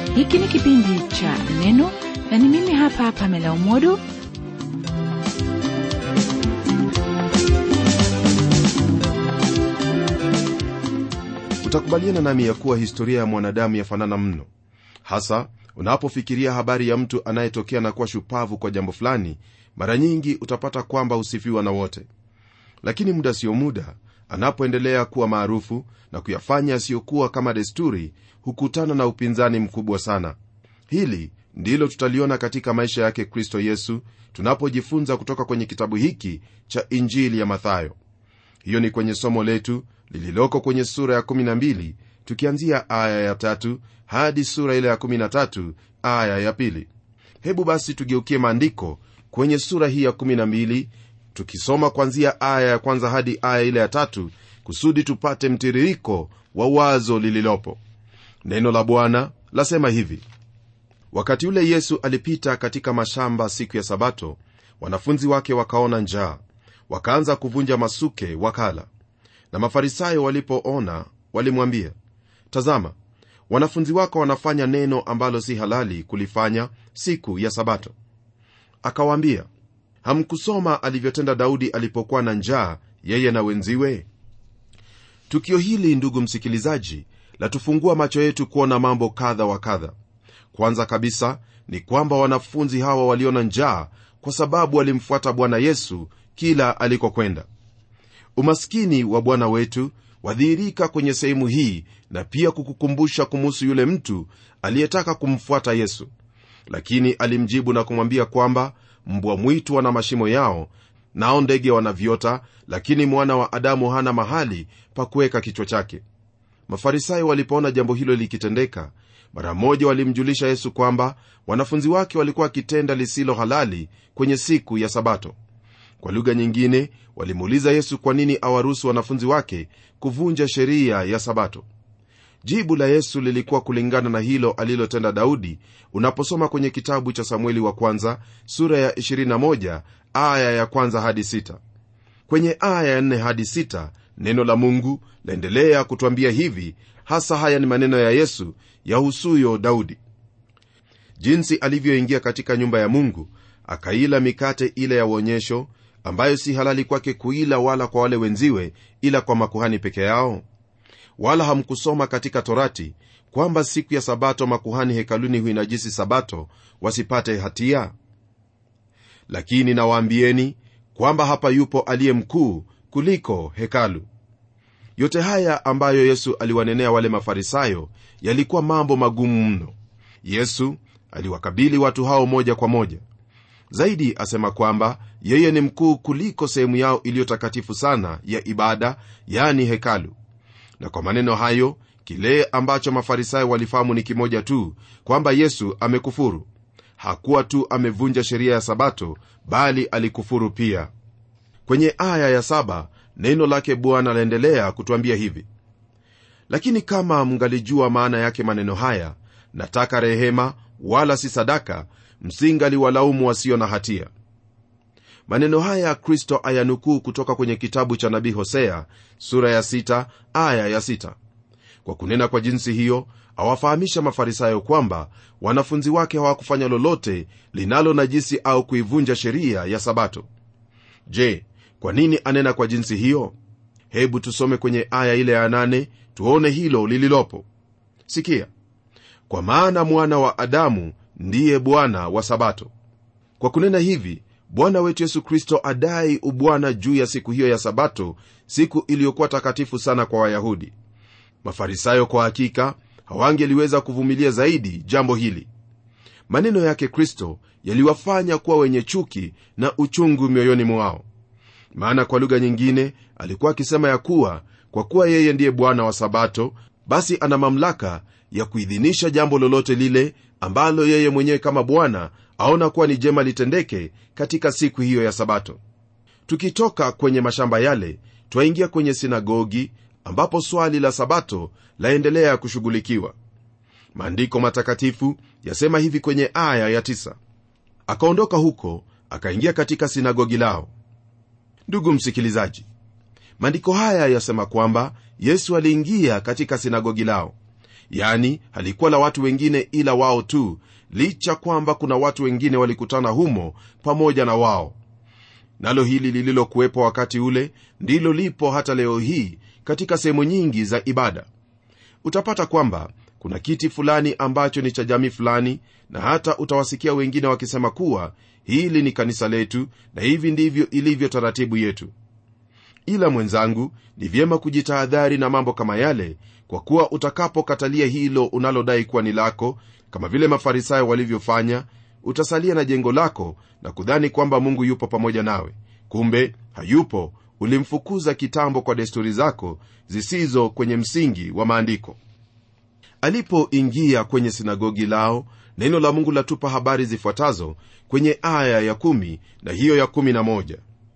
hiki ni kipindi cha neno na ni mimi hapa pamela umodo utakubaliana nami ya kuwa historia ya mwanadamu yafanana mno hasa unapofikiria habari ya mtu anayetokea na kuwa shupavu kwa jambo fulani mara nyingi utapata kwamba husifiwa na wote lakini muda sio muda anapoendelea kuwa maarufu na kuyafanya yasiyokuwa kama desturi hukutana na upinzani mkubwa sana hili ndilo tutaliona katika maisha yake kristo yesu tunapojifunza kutoka kwenye kitabu hiki cha injili ya mathayo hiyo ni kwenye somo letu lililoko kwenye sura ya 12 tukianzia aya ya tatu hadi sura ile ya 13 aya ya pili hebu basi tugeukie maandiko kwenye sura hii ya 12 tukisoma kwanzia aya ya kwanza hadi aya ile ya tatu kusudi tupate mtiririko wa wazo lililopo neno la bwana lasema hivi wakati ule yesu alipita katika mashamba siku ya sabato wanafunzi wake wakaona njaa wakaanza kuvunja masuke wakala na mafarisayo walipoona walimwambia tazama wanafunzi wako wanafanya neno ambalo si halali kulifanya siku ya sabato akawaambia hamkusoma alivyotenda daudi alipokuwa na njaa yeye na wenziwe tukio hili ndugu msikilizaji latufungua macho yetu kuona mambo kadha wa kadha kwanza kabisa ni kwamba wanafunzi hawa waliona njaa kwa sababu walimfuata bwana yesu kila alikokwenda umaskini wa bwana wetu wadhihirika kwenye sehemu hii na pia kukukumbusha kumuhusu yule mtu aliyetaka kumfuata yesu lakini alimjibu na kumwambia kwamba mbwa mwitu wana mashimo yao nao ndege wana viota lakini mwana wa adamu hana mahali pa kuweka kichwa chake mafarisayo walipoona jambo hilo likitendeka mara moja walimjulisha yesu kwamba wanafunzi wake walikuwa wakitenda lisilo halali kwenye siku ya sabato kwa lugha nyingine walimuuliza yesu kwa nini awaruhusu wanafunzi wake kuvunja sheria ya sabato jibu la yesu lilikuwa kulingana na hilo alilotenda daudi unaposoma kwenye kitabu cha samueli wa kwanza sura ya 21 aya ya kwanza hadi 6 kwenye aya ya 4 hadi 6 neno la mungu laendelea kutwambia hivi hasa haya ni maneno ya yesu yahusuyo daudi jinsi alivyoingia katika nyumba ya mungu akaila mikate ile ya uonyesho ambayo si halali kwake kuila wala kwa wale wenziwe ila kwa makuhani peke yao wala hamkusoma katika torati kwamba siku ya sabato makuhani hekaluni huinajisi sabato wasipate hatia lakini nawaambieni kwamba hapa yupo aliye mkuu kuliko hekalu yote haya ambayo yesu aliwanenea wale mafarisayo yalikuwa mambo magumu mno yesu aliwakabili watu hao moja kwa moja zaidi asema kwamba yeye ni mkuu kuliko sehemu yao iliyo takatifu sana ya ibada yani hekalu na kwa maneno hayo kile ambacho mafarisayo walifahamu ni kimoja tu kwamba yesu amekufuru hakuwa tu amevunja sheria ya sabato bali alikufuru pia kwenye aya ya saba neno lake bwana laendelea kutwambia hivi lakini kama mngalijua maana yake maneno haya nataka rehema wala si sadaka msingaliwalaumu wasio na hatia maneno haya kristo ayanukuu kutoka kwenye kitabu cha nabii hosea sura ya sita, aya ya sita. kwa kunena kwa jinsi hiyo awafahamisha mafarisayo kwamba wanafunzi wake hawakufanya lolote linalo najisi au kuivunja sheria ya sabato je kwa nini anena kwa jinsi hiyo hebu tusome kwenye aya ile ya nane tuone hilo lililopo sikia kwa maana mwana wa adamu ndiye bwana wa sabato kwa kunena hivi bwana wetu yesu kristo adai ubwana juu ya siku hiyo ya sabato siku iliyokuwa takatifu sana kwa wayahudi mafarisayo kwa hakika hawangeliweza kuvumilia zaidi jambo hili maneno yake kristo yaliwafanya kuwa wenye chuki na uchungu mioyoni mwao maana kwa lugha nyingine alikuwa akisema ya kuwa kwa kuwa yeye ndiye bwana wa sabato basi ana mamlaka ya kuidhinisha jambo lolote lile ambalo yeye mwenyewe kama bwana aona kuwa ni jema litendeke katika siku hiyo ya sabato tukitoka kwenye mashamba yale twaingia kwenye sinagogi ambapo swali la sabato laendelea kushughulikiwa maandiko matakatifu yasema hivi kwenye aya ya tisa. akaondoka huko akaingia katika sinagogi lao ndugu msikilizaji maandiko haya yasema kwamba yesu aliingia katika sinagogi lao yani halikuwa la watu wengine ila wao tu licha kwamba kuna watu wengine walikutana humo pamoja na wao nalo hili lililokuwepo wakati ule ndilo lipo hata leo hii katika sehemu nyingi za ibada utapata kwamba kuna kiti fulani ambacho ni cha jamii fulani na hata utawasikia wengine wakisema kuwa hili ni kanisa letu na hivi ndivyo ilivyo taratibu yetu ila mwenzangu ni vyema kujitahadhari na mambo kama yale kwa kuwa utakapokatalia hilo unalodai kuwa ni lako kama vile mafarisayo walivyofanya utasalia na jengo lako na kudhani kwamba mungu yupo pamoja nawe kumbe hayupo ulimfukuza kitambo kwa desturi zako zisizo kwenye msingi wa maandiko alipoingia kwenye sinagogi lao neno la mungu latupa habari zifuatazo kwenye aya ya kumi na hiyo ya kumi na moja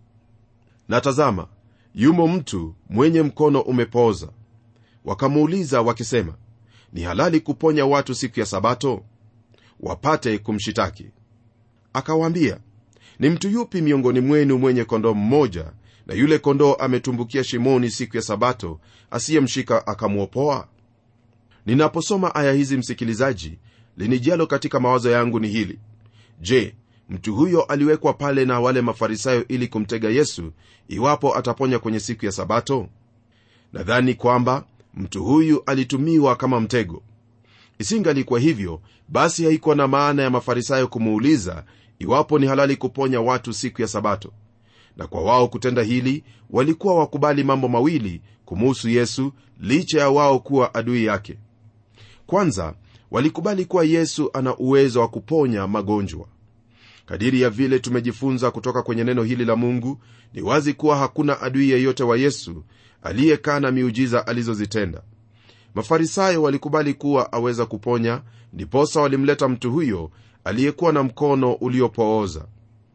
na tazama yumo mtu mwenye mkono umepooza wakamuuliza wakisema ni halali kuponya watu siku ya sabato wapate kumshitaki akawaambia ni mtu yupi miongoni mwenu mwenye kondoo mmoja na yule kondoo ametumbukia shimoni siku ya sabato asiyemshika akamwopoa ninaposoma aya hizi msikilizaji linijalo katika mawazo yangu ni hili je mtu huyo aliwekwa pale na wale mafarisayo ili kumtega yesu iwapo ataponya kwenye siku ya sabato nadhani kwamba mtu huyu alitumiwa kama mtego isingalikuwa hivyo basi haikuwa na maana ya mafarisayo kumuuliza iwapo ni halali kuponya watu siku ya sabato na kwa wao kutenda hili walikuwa wakubali mambo mawili kumuhusu yesu licha ya wao kuwa adui yake kwanza walikubali kuwa yesu ana uwezo wa kuponya magonjwa kadiri ya vile tumejifunza kutoka kwenye neno hili la mungu ni wazi kuwa hakuna adui yeyote wa yesu aliyekaa na miujiza alizozitenda mafarisayo walikubali kuwa aweza kuponya ndiposa walimleta mtu huyo aliyekuwa na mkono uliopooza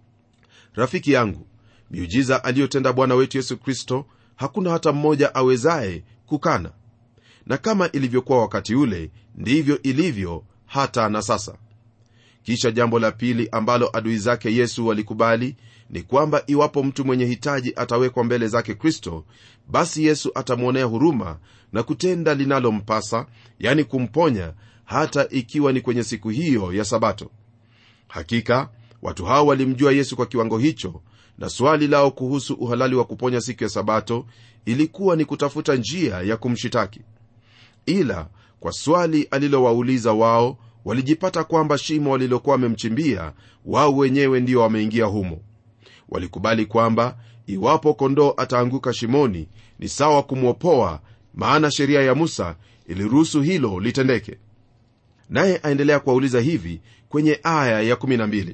rafiki yangu miujiza aliyotenda bwana wetu yesu kristo hakuna hata mmoja awezaye kukana na kama ilivyokuwa wakati ule ndivyo ilivyo hata na sasa kisha jambo la pili ambalo adui zake yesu walikubali ni kwamba iwapo mtu mwenye hitaji atawekwa mbele zake kristo basi yesu atamwonea huruma na kutenda linalompasa yani kumponya hata ikiwa ni kwenye siku hiyo ya sabato hakika watu hao walimjua yesu kwa kiwango hicho na swali lao kuhusu uhalali wa kuponya siku ya sabato ilikuwa ni kutafuta njia ya kumshitaki ila kwa swali alilowauliza wao walijipata kwamba shimo walilokuwa wamemchimbia wao wenyewe ndio wameingia humo walikubali kwamba iwapo kondoo ataanguka shimoni ni sawa kumwopoa maana sheria ya musa iliruhusu hilo litendeke naye aendelea kuwauliza hivi kwenye aya ya12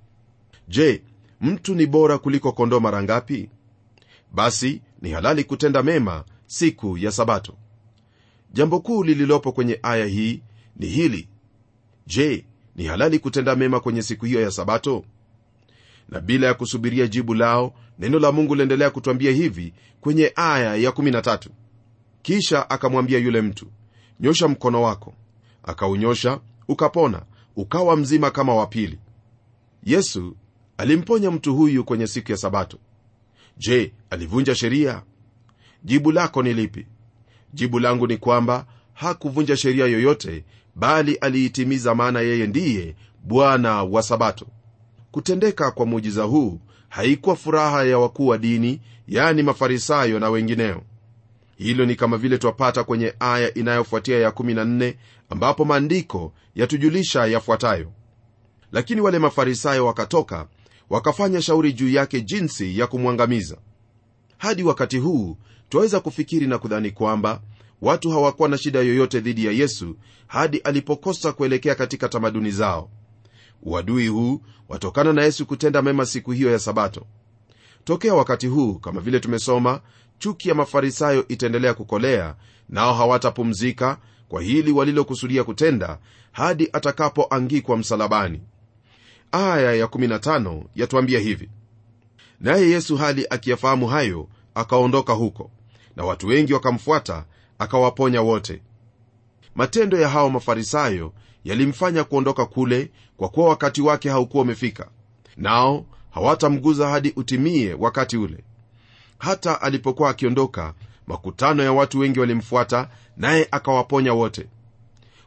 je mtu ni bora kuliko kondoo mara ngapi basi ni halali kutenda mema siku ya sabato jambo kuu lililopo kwenye aya hii ni hili je ni halali kutenda mema kwenye siku hiyo ya sabato na bila ya kusubiria jibu lao neno la mungu liendelea kutwambia hivi kwenye aya ya13 kisha akamwambia yule mtu nyosha mkono wako akaunyosha ukapona ukawa mzima kama wa pili yesu alimponya mtu huyu kwenye siku ya sabato je alivunja sheria jibu lako ni lipi jibu langu ni kwamba hakuvunja sheria yoyote bali aliitimiza maana yeye ndiye bwana wa sabato kutendeka kwa muujiza huu haikuwa furaha ya wakuu wa dini yani mafarisayo na wengineo hilo ni kama vile twapata kwenye aya inayofuatia ya 14 ambapo maandiko yatujulisha yafuatayo lakini wale mafarisayo wakatoka wakafanya shauri juu yake jinsi ya kumwangamiza hadi wakati huu twaweza kufikiri na kudhani kwamba watu hawakuwa na shida yoyote dhidi ya yesu hadi alipokosa kuelekea katika tamaduni zao uadui huu watokana na yesu kutenda mema siku hiyo ya sabato tokea wakati huu kama vile tumesoma chuki ya mafarisayo itaendelea kukolea nao hawatapumzika kwa hili walilokusudia kutenda hadi atakapoangikwa msalabani aya ya15 yatuambia hivi naye yesu hali akiyafahamu hayo akaondoka huko na watu wengi wakamfuata akawaponya wote matendo ya hao mafarisayo yalimfanya kuondoka kule kwa kuwa wakati wake haukuwa umefika nao hawatamguza hadi utimie wakati ule hata alipokuwa akiondoka makutano ya watu wengi walimfuata naye akawaponya wote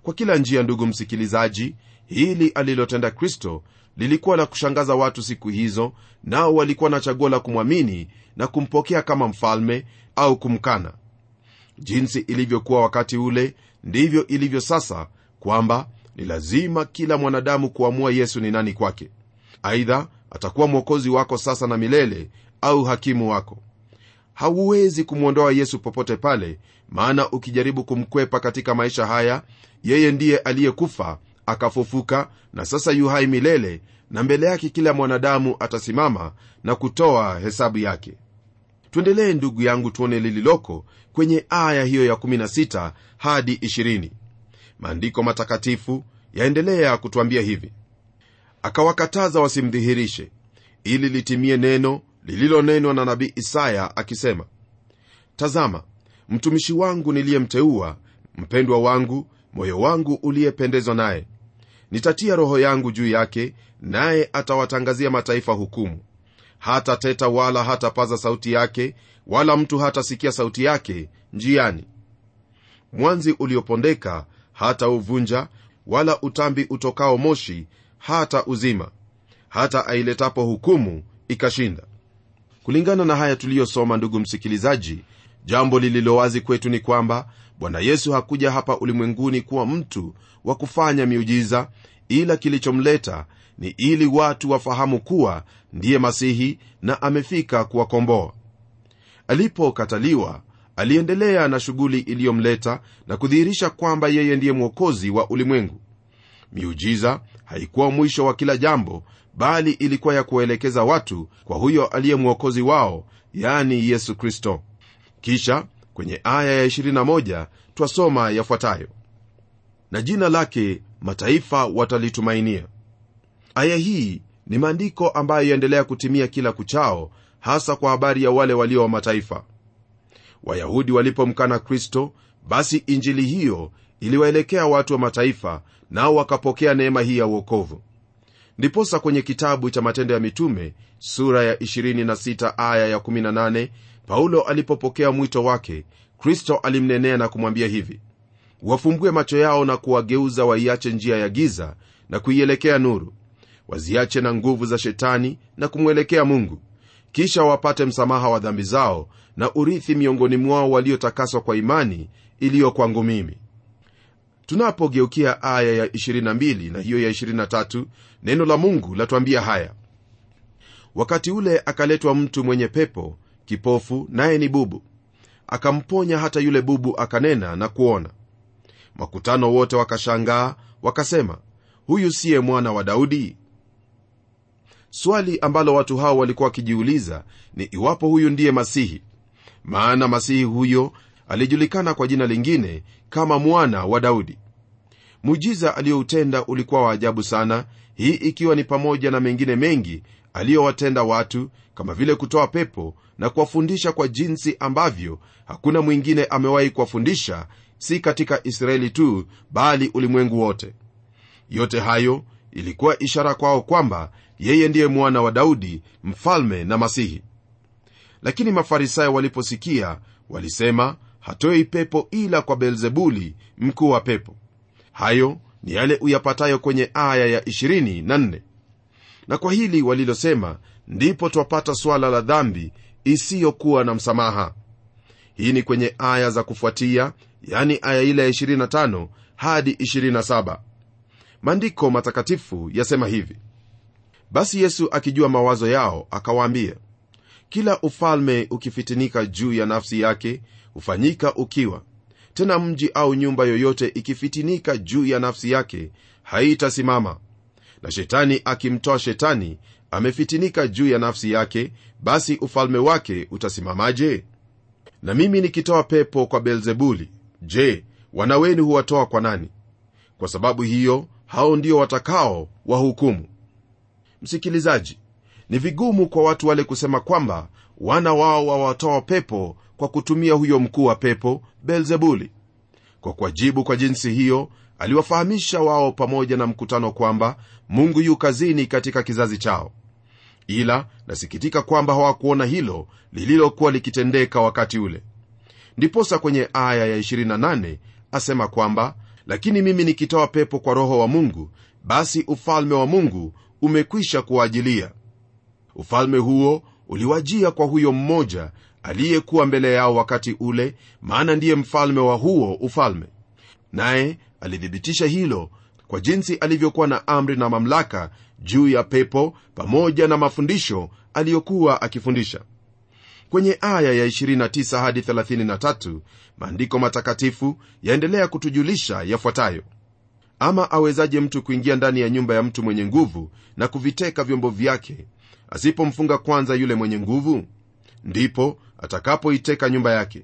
kwa kila njia ndugu msikilizaji hili alilotenda kristo lilikuwa la kushangaza watu siku hizo nao walikuwa na chaguo la kumwamini na kumpokea kama mfalme au kumkana jinsi ilivyokuwa wakati ule ndivyo ilivyo sasa kwamba ni lazima kila mwanadamu kuamua yesu ni nani kwake aidha atakuwa mwokozi wako sasa na milele au hakimu wako hauwezi kumwondoa yesu popote pale maana ukijaribu kumkwepa katika maisha haya yeye ndiye aliyekufa akafufuka na sasa yu hai milele na mbele yake kila mwanadamu atasimama na kutoa hesabu yake tuendelee ndugu yangu tuone lililoko kwenye aya hiyo ya 16 hadi 20 maandiko matakatifu yaendelea kutwambia hivi akawakataza wasimdhihirishe ili litimie neno lililonenwa na nabii isaya akisema tazama mtumishi wangu niliyemteua mpendwa wangu moyo wangu uliyependezwa naye nitatia roho yangu juu yake naye atawatangazia mataifa hukumu hata teta wala hatapaza sauti yake wala mtu hatasikia sauti yake njiani mwanzi uliopondeka hata uvunja wala utambi utokao moshi hata uzima hata ailetapo hukumu ikashinda kulingana na haya tuliyosoma ndugu msikilizaji jambo lililowazi kwetu ni kwamba bwana yesu hakuja hapa ulimwenguni kuwa mtu wa kufanya miujiza ila kilichomleta ni ili watu wafahamu kuwa ndiye masihi na amefika kuwakomboa alipokataliwa aliendelea na shughuli iliyomleta na kudhihirisha kwamba yeye ndiye mwokozi wa ulimwengu miujiza haikuwa mwisho wa kila jambo bali ilikuwa ya kuwaelekeza watu kwa huyo aliye mwokozi wao yani yesu kristo kisha kwenye aya ya 21 twasoma yafuatayo na jina lake mataifa watalitumainia aya hii ni maandiko ambayo yaendelea kutimia kila kuchao hasa kwa habari ya wale walio wa mataifa wayahudi walipomkana kristo basi injili hiyo iliwaelekea watu wa mataifa nao wakapokea neema hii ya uokovu ndiposa kwenye kitabu cha matendo ya mitume sura ya 26 aya ya 18 paulo alipopokea mwito wake kristo alimnenea na kumwambia hivi wafumbue macho yao na kuwageuza waiache njia ya giza na kuielekea nuru waziache na nguvu za shetani na kumwelekea mungu kisha wapate msamaha wa dhambi zao na urithi miongoni mwao waliotakaswa kwa imani iliyo kwangu mimi tunapogeukia aya ya 22 na hiyo ya 23 neno la mungu latwambia haya wakati ule akaletwa mtu mwenye pepo kipofu naye ni bubu akamponya hata yule bubu akanena na kuona makutano wote wakashangaa wakasema huyu siye mwana wa daudi swali ambalo watu hao walikuwa wakijiuliza ni iwapo huyu ndiye masihi maana masihi huyo alijulikana kwa jina lingine kama mwana wa daudi muujiza aliyoutenda ulikuwa wa ajabu sana hii ikiwa ni pamoja na mengine mengi aliyowatenda watu kama vile kutoa pepo na kuwafundisha kwa jinsi ambavyo hakuna mwingine amewahi kuwafundisha si katika israeli tu bali ulimwengu wote yote hayo ilikuwa ishara kwao kwamba yeye ndiye mwana wa daudi mfalme na masihi lakini mafarisayo waliposikia walisema hatoi pepo ila kwa beelzebuli mkuu wa pepo hayo ni yale uyapatayo kwenye aya ya 24 na kwa hili walilosema ndipo twapata swala la dhambi isiyokuwa na msamaha hii ni kwenye aya za kufuatia yani aya ile ya 25 hadi 27 maandiko matakatifu yasema hivi basi yesu akijua mawazo yao akawaambia kila ufalme ukifitinika juu ya nafsi yake hufanyika ukiwa tena mji au nyumba yoyote ikifitinika juu ya nafsi yake haitasimama na shetani akimtoa shetani amefitinika juu ya nafsi yake basi ufalme wake utasimamaje na mimi nikitoa pepo kwa beelzebuli je wana wenu huwatoa kwa nani kwa sababu hiyo hao ndio watakao wahukumu msikilizaji ni vigumu kwa watu wale kusema kwamba wana wao wawatoa pepo kwa kutumia huyo mkuu wa pepo beelzebuli kwa kuwajibu kwa jinsi hiyo aliwafahamisha wao pamoja na mkutano kwamba mungu yu kazini katika kizazi chao ila nasikitika kwamba hawakuona hilo lililokuwa likitendeka wakati ule ndiposa kwenye aya ya 28 asema kwamba lakini mimi nikitoa pepo kwa roho wa mungu basi ufalme wa mungu umekwisha kuwaajilia ufalme huo uliwajia kwa huyo mmoja aliyekuwa mbele yao wakati ule maana ndiye mfalme wa huo ufalme naye alithibitisha hilo kwa jinsi alivyokuwa na amri na mamlaka juu ya pepo pamoja na mafundisho aliyokuwa akifundisha kwenye aya ya 29 hadi 33 maandiko matakatifu yaendelea kutujulisha yafuatayo ama awezaje mtu kuingia ndani ya nyumba ya mtu mwenye nguvu na kuviteka vyombo vyake asipomfunga kwanza yule mwenye nguvu ndipo atakapoiteka nyumba yake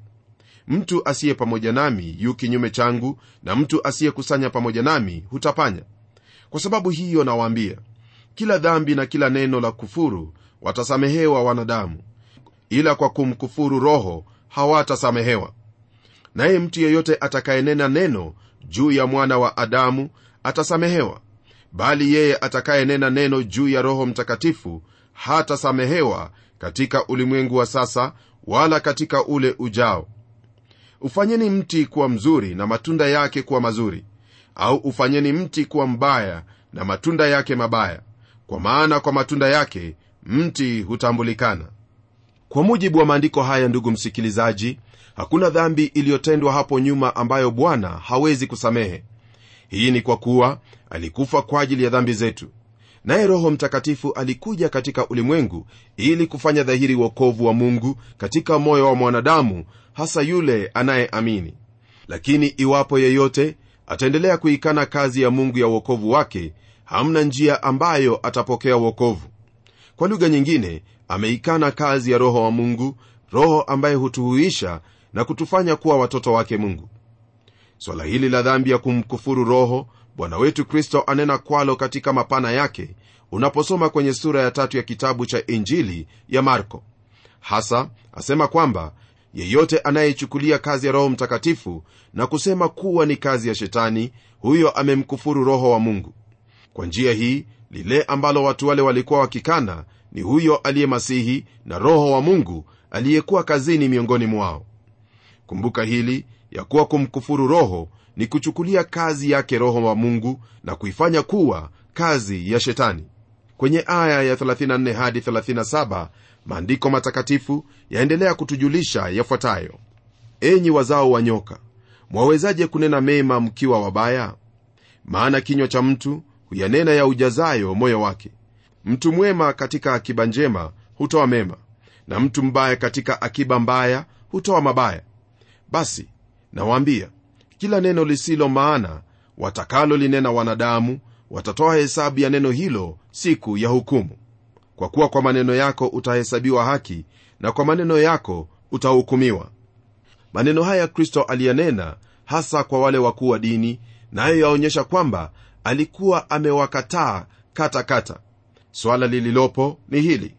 mtu asiye pamoja nami yu kinyume changu na mtu asiyekusanya pamoja nami hutapanya kwa sababu hiyo nawaambia kila dhambi na kila neno la kufuru watasamehewa wanadamu ila kwa kumkufuru roho hawatasamehewa naye mtu yeyote atakayenena neno juu ya mwana wa adamu atasamehewa bali yeye atakayenena neno juu ya roho mtakatifu hatasamehewa katika ulimwengu wa sasa wala katika ule ujao ufanyeni mti kuwa mzuri na matunda yake kuwa mazuri au ufanyeni mti kuwa mbaya na matunda yake mabaya kwa maana kwa matunda yake mti hutambulikana kwa mujibu wa maandiko haya ndugu msikilizaji hakuna dhambi iliyotendwa hapo nyuma ambayo bwana hawezi kusamehe hii ni kwa kuwa alikufa kwa ajili ya dhambi zetu naye roho mtakatifu alikuja katika ulimwengu ili kufanya dhahiri wokovu wa mungu katika moyo wa mwanadamu hasa yule anayeamini lakini iwapo yeyote ataendelea kuikana kazi ya mungu ya uokovu wake hamna njia ambayo atapokea uokovu kwa lugha nyingine ameikana kazi ya roho wa mungu roho ambaye hutuhuisha na kutufanya kuwa watoto wake mungu swala hili la dhambi ya kumkufuru roho bwana wetu kristo anena kwalo katika mapana yake unaposoma kwenye sura ya tatu ya kitabu cha injili ya marko hasa asema kwamba yeyote anayeichukulia kazi ya roho mtakatifu na kusema kuwa ni kazi ya shetani huyo amemkufuru roho wa mungu kwa njia hii lile ambalo watu wale walikuwa wakikana ni huyo aliye masihi na roho wa mungu aliyekuwa kazini miongoni mwao kumbuka hili ya kuwa kumkufuru roho ni kuchukulia kazi yake roho wa mungu na kuifanya kuwa kazi ya shetani kwenye aya ya 34 hadi 37 maandiko matakatifu yaendelea kutujulisha yafuatayo enyi wazao wa nyoka mwawezaje kunena mema mkiwa wabaya maana kinywa cha mtu huyanena ya ujazayo moyo wake mtu mwema katika akiba njema hutoa mema na mtu mbaya katika akiba mbaya hutoa mabaya basi nawaambia kila neno lisilo maana watakalo linena wanadamu watatoa hesabu ya neno hilo siku ya hukumu kwa kuwa kwa maneno yako utahesabiwa haki na kwa maneno yako utahukumiwa maneno haya kristo aliyanena hasa kwa wale wakuu wa dini nayo yaonyesha kwamba alikuwa amewakataa katakata swala lililopo ni hili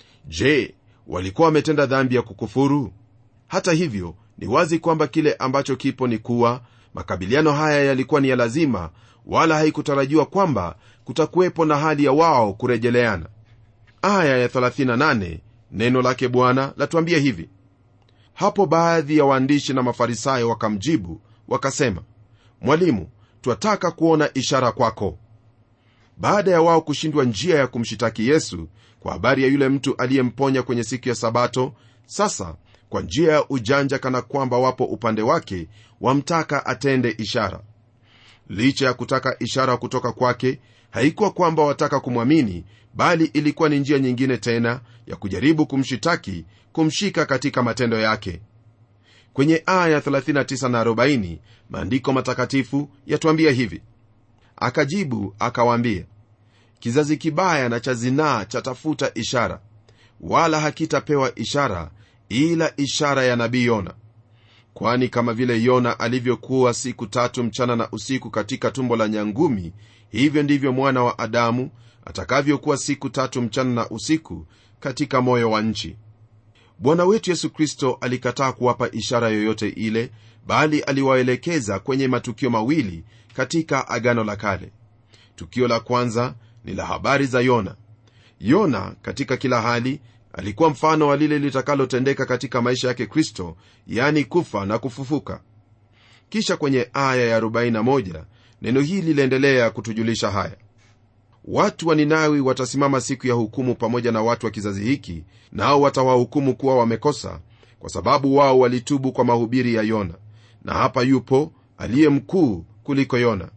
je walikuwa wametenda dhambi ya kukufuru hata hivyo ni wazi kwamba kile ambacho kipo ni kuwa makabiliano haya yalikuwa ni ya lazima wala haikutarajiwa kwamba kutakuwepo na hali ya wao kurejeleana aya ya 38 neno lake bwana latuambia hivi hapo baadhi ya waandishi na mafarisayo wakamjibu wakasema mwalimu twataka kuona ishara kwako baada ya wao kushindwa njia ya kumshitaki yesu kwa habari ya yule mtu aliyemponya kwenye siku ya sabato sasa kwa njia ya ujanja kana kwamba wapo upande wake wamtaka atende ishara licha ya kutaka ishara kutoka kwake haikuwa kwamba wataka kumwamini bali ilikuwa ni njia nyingine tena ya kujaribu kumshitaki kumshika katika matendo yake kwenye aya 39 na 40 maandiko matakatifu yatuambia hivi akajibu akawaambia kizazi kibaya na cha zinaa chatafuta ishara wala hakitapewa ishara ila ishara ya nabii yona kwani kama vile yona alivyokuwa siku tatu mchana na usiku katika tumbo la nyangumi hivyo ndivyo mwana wa adamu atakavyokuwa siku tatu mchana na usiku katika moyo wa nchi bwana wetu yesu kristo alikataa kuwapa ishara yoyote ile bali aliwaelekeza kwenye matukio mawili katika agano la kale tukio la kwanza ni la habari za yona yona katika kila hali alikuwa mfano wa lile litakalotendeka katika maisha yake kristo yani kufa na kufufuka kisha kwenye aya ya 41 neno hili liliendelea kutujulisha haya watu wa ninawi watasimama siku ya hukumu pamoja na watu wa kizazi hiki nao watawahukumu kuwa wamekosa kwa sababu wao walitubu kwa mahubiri ya yona na hapa yupo aliye mkuu kuliko yona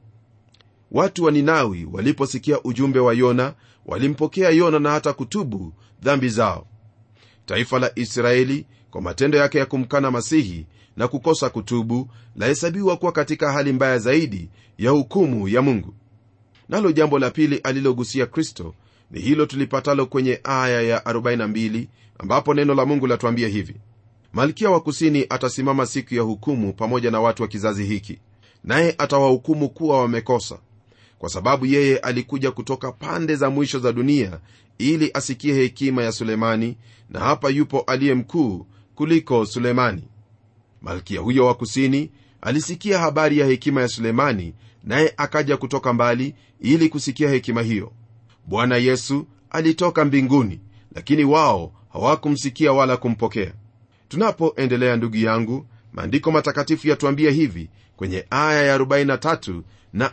watu wa ninawi waliposikia ujumbe wa yona walimpokea yona na hata kutubu dhambi zao taifa la israeli kwa matendo yake ya kumkana masihi na kukosa kutubu lahesabiwa kuwa katika hali mbaya zaidi ya hukumu ya mungu nalo jambo la pili alilogusia kristo ni hilo tulipatalo kwenye aya ya 42 ambapo neno la mungu latuambia hivi malkia wa kusini atasimama siku ya hukumu pamoja na watu wa kizazi hiki naye atawahukumu kuwa wamekosa kwa sababu yeye alikuja kutoka pande za mwisho za dunia ili asikie hekima ya sulemani na hapa yupo aliye mkuu kuliko sulemani malkia huyo wa kusini alisikia habari ya hekima ya sulemani naye akaja kutoka mbali ili kusikia hekima hiyo bwana yesu alitoka mbinguni lakini wao hawakumsikia wala kumpokea tunapoendelea ndugu yangu maandiko matakatifu yatuambia hivi kwenye aya ya 43 na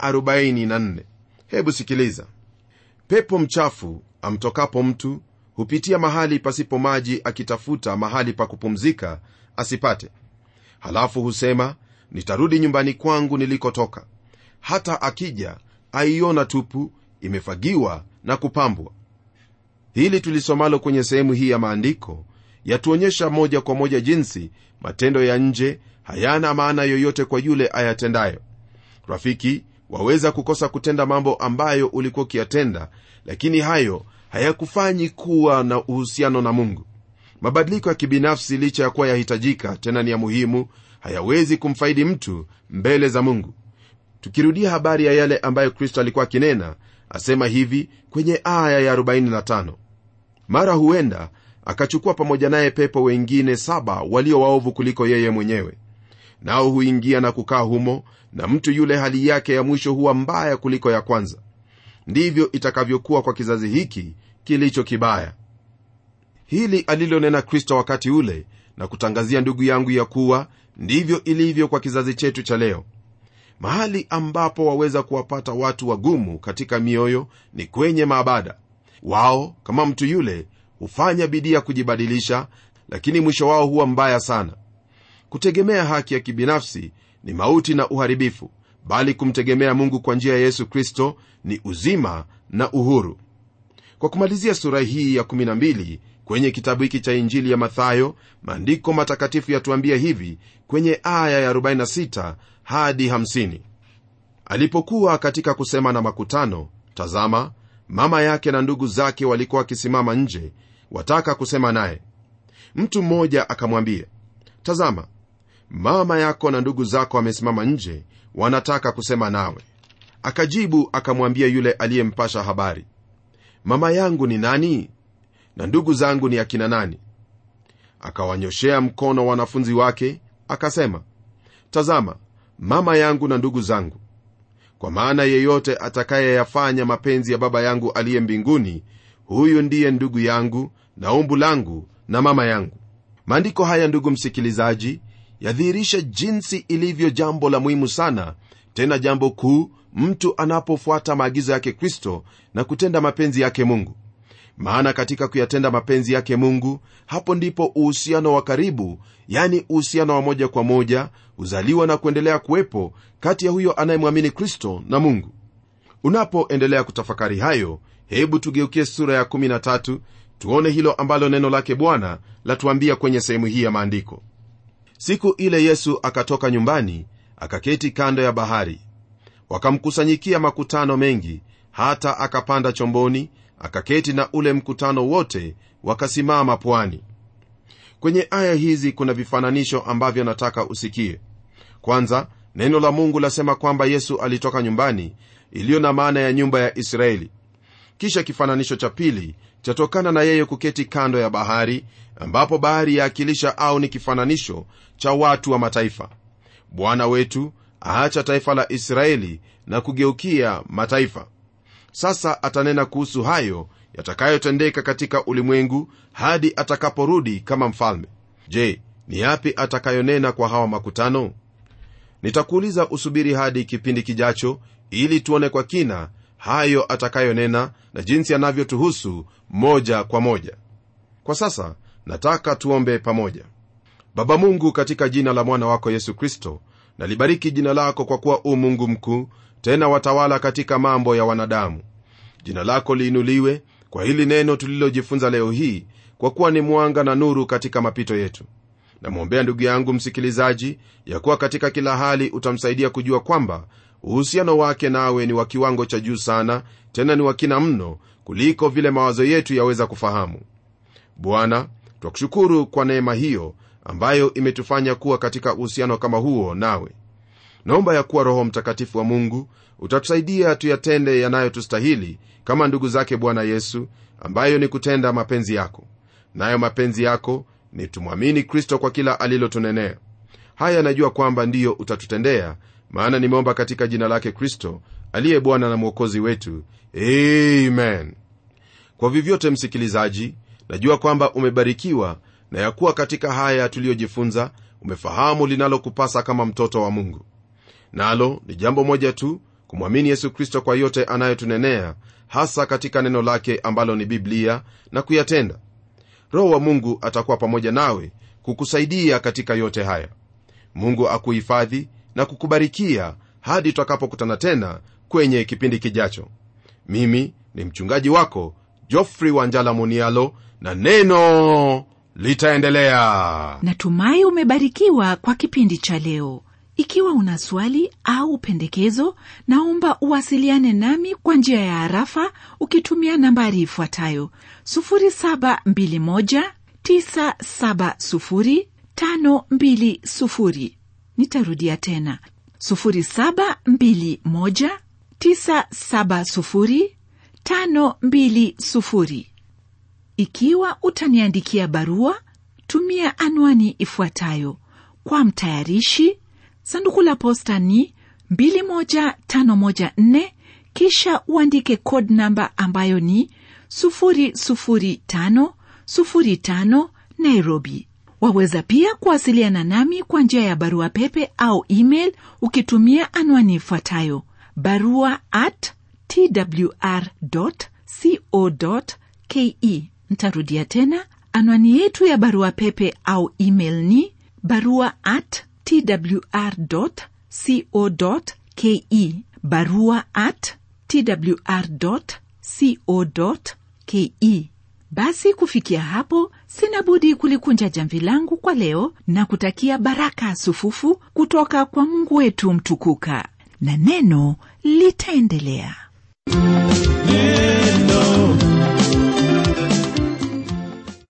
44 hebu sikiliza pepo mchafu amtokapo mtu hupitia mahali pasipo maji akitafuta mahali pa kupumzika asipate halafu husema nitarudi nyumbani kwangu nilikotoka hata akija aiona tupu imefagiwa na kupambwa hili tulisomalo kwenye sehemu hii ya maandiko yatuonyesha moja kwa moja jinsi matendo ya nje hayana maana yoyote kwa yule ayatendayo rafiki waweza kukosa kutenda mambo ambayo ulikuwa ukiyatenda lakini hayo hayakufanyi kuwa na uhusiano na mungu mabadiliko ya kibinafsi licha ya kuwa yahitajika tena ni ya muhimu hayawezi kumfaidi mtu mbele za mungu tukirudia habari ya yale ambayo kristo alikuwa akinena asema hivi kwenye aya ya 45 mara huenda akachukua pamoja naye pepo wengine saba walio waovu kuliko yeye mwenyewe nao huingia na kukaa humo na mtu yule hali yake ya mwisho huwa mbaya kuliko ya kwanza ndivyo itakavyokuwa kwa kizazi hiki kilicho kibaya hili alilonena kristo wakati ule na kutangazia ndugu yangu ya kuwa ndivyo ilivyo kwa kizazi chetu cha leo mahali ambapo waweza kuwapata watu wagumu katika mioyo ni kwenye maabada wao kama mtu yule hufanya bidii ya kujibadilisha lakini mwisho wao huwa mbaya sana kutegemea haki ya kibinafsi ni mauti na uharibifu bali kumtegemea mungu kwa njia ya yesu kristo ni uzima na uhuru kwa kumalizia sura hii ya 12 kwenye kitabu hiki cha injili ya mathayo maandiko matakatifu yatuambia hivi kwenye aya ya 46 hadi 50 alipokuwa katika kusema na makutano tazama mama yake na ndugu zake walikuwa wakisimama nje wataka kusema naye mtu mmoja akamwambia tazama mama yako na ndugu zako wamesimama nje wanataka kusema nawe akajibu akamwambia yule aliyempasha habari mama yangu ni nani na ndugu zangu ni akina nani akawanyoshea mkono wanafunzi wake akasema tazama mama yangu na ndugu zangu kwa maana yeyote atakayeyafanya mapenzi ya baba yangu aliye mbinguni huyu ndiye ndugu yangu na umbu langu na mama yangu maandiko haya ndugu msikilizaji yadhihirisha jinsi ilivyo jambo la muhimu sana tena jambo kuu mtu anapofuata maagizo yake kristo na kutenda mapenzi yake mungu maana katika kuyatenda mapenzi yake mungu hapo ndipo uhusiano wa karibu yani uhusiano wa moja kwa moja huzaliwa na kuendelea kuwepo kati ya huyo anayemwamini kristo na mungu unapoendelea kutafakari hayo hebu tugeukie sura ya 13 tuone hilo ambalo neno lake bwana latuambia kwenye sehemu hii ya maandiko siku ile yesu akatoka nyumbani akaketi kando ya bahari wakamkusanyikia makutano mengi hata akapanda chomboni akaketi na ule mkutano wote wakasimama pwani kwenye aya hizi kuna vifananisho ambavyo nataka usikie kwanza neno la mungu lasema kwamba yesu alitoka nyumbani iliyo na maana ya nyumba ya israeli kisha kifananisho cha pili chatokana na yeye kuketi kando ya bahari ambapo bahari yaakilisha au ni kifananisho cha watu wa mataifa bwana wetu aacha taifa la israeli na kugeukia mataifa sasa atanena kuhusu hayo yatakayotendeka katika ulimwengu hadi atakaporudi kama mfalme je ni yapi atakayonena kwa hawa makutano nitakuuliza usubiri hadi kipindi kijacho ili tuone kwa kina hayo atakayonena na jinsi anavyotuhusu moja kwa moja kwa sasa nataka tuombe pamoja baba mungu katika jina la mwana wako yesu kristo nalibariki jina lako kwa kuwa u mungu mkuu tena watawala katika mambo ya wanadamu jina lako liinuliwe kwa hili neno tulilojifunza leo hii kwa kuwa ni mwanga na nuru katika mapito yetu namwombea ndugu yangu msikilizaji ya kuwa katika kila hali utamsaidia kujua kwamba uhusiano wake nawe ni wa kiwango cha juu sana tena ni wakina mno kuliko vile mawazo yetu yaweza kufahamu bwana twakushukuru kwa neema hiyo ambayo imetufanya kuwa katika uhusiano kama huo nawe naomba ya kuwa roho mtakatifu wa mungu utatusaidia tuyatende yanayotustahili kama ndugu zake bwana yesu ambayo ni kutenda mapenzi yako nayo mapenzi yako ni tumwamini kristo kwa kila alilotunenea haya najua kwamba ndiyo utatutendea maana nimeomba katika jina lake kristo aliye bwana na mwokozi wetu amen kwa vyovyote msikilizaji najua kwamba umebarikiwa na ya kuwa katika haya tuliyojifunza umefahamu linalokupasa kama mtoto wa mungu nalo ni jambo moja tu kumwamini yesu kristo kwa yote anayotunenea hasa katika neno lake ambalo ni biblia na kuyatenda roho wa mungu atakuwa pamoja nawe kukusaidia katika yote haya mungu akuhifadhi na kukubarikia hadi tutakapokutana tena kwenye kipindi kijacho mimi ni mchungaji wako jofrey wanjala munialo na neno litaendelea natumai umebarikiwa kwa kipindi cha leo ikiwa una swali au pendekezo naomba uwasiliane nami kwa njia ya harafa ukitumia nambari ifuatayo 721970520 nitarudia tena 721970520 ikiwa utaniandikia barua tumia anwani ifuatayo kwa mtayarishi sanduku la posta ni 21514 kisha uandike code namba ambayo ni 00505 nairobi waweza pia kuwasiliana nami kwa njia ya barua pepe au email ukitumia anwani ifuatayo barua at twr co ke ntarudia tena anwani yetu ya barua pepe au email ni barua at twr co ke barua at twr co ke basi kufikia hapo sina budi kulikunja jamvi langu kwa leo na kutakia baraka sufufu kutoka kwa mungu wetu mtukuka na neno litaendelea neno